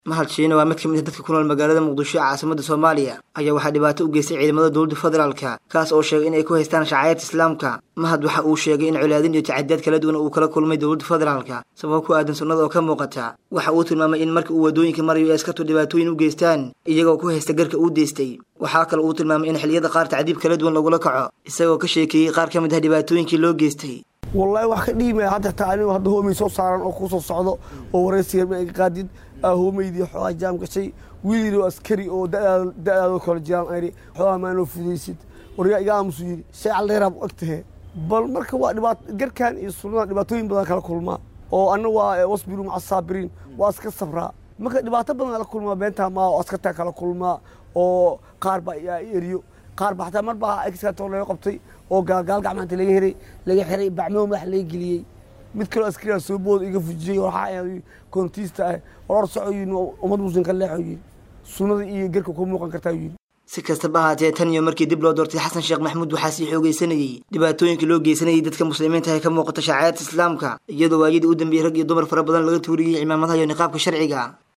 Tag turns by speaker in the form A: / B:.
A: mahad shiine waa mid ka mid a dadka ku nool magaalada muqdisho ee caasimada soomaaliya ayaa waxaa dhibaato u geystay ciidamada dowladda federaalka kaas oo sheegay inay ku haystaan shacaayirta islaamka mahad waxa uu sheegay in colaadin iyo tacadiyaad kala duwan uu kala kulmay dowladda federaalka sababo ku aadan sunnada oo ka muuqata waxa uu tilmaamay in marka uu waddooyinka marayo ay askartu dhibaatooyin u geystaan iyagoo ku haysta garka uu deystay waxaa kale uu tilmaamay in xilliyada qaar tacdiib kala duwan lagula kaco isagoo ka sheekeeyey qaar ka mid ah dhibaatooyinkii loo geystay
B: wallaahi wax ka dhiimaya hadda taa anigu hadda hoomay soo saaran oo kusoo socdo oo waraysiga ma iga qaadid aa hoomaydii xoogaa jaam gashay wiil oo askari oo da'daadoo kala jiraan ayri xoogaa maanoo fudaysid waryaa iga aamusu yidhi shay caldeeraab og tahe bal marka waa dhibaat garkan iyo sunnada dhibaatooyin badan kala kulmaa oo anna waa wasbiru maca saabiriin waa iska sabraa marka dhibaato badan kala kulmaa beentaa maa oo askartaa kala kulmaa oo qaar baa yaa eriyo qaar ba xataa mar baa exkato laga qabtay oo gaalgaal gacmaanta laga heray laga xiray bacmoo madax laga geliyey mid kaloo askariyaa soo booda iga fujiyey waxaa koontiista ah oror soco yidhi ummad muslim ka leexo yidhi sunnada iyo garka ku muuqan kartaa yidhi
A: si kastaba ahaatee tan iyo markii dib loo doortay xasan sheekh maxamuud waxaa sii xoogaysanayey dhibaatooyinkii loo geysanayay dadka muslimiinta ee ka muuqata shacaayadta islaamka iyadoo waayadii u dambeeyey rag iyo dumar fara badan laga tuuriyey cimaamadaha iyo niqaabka sharciga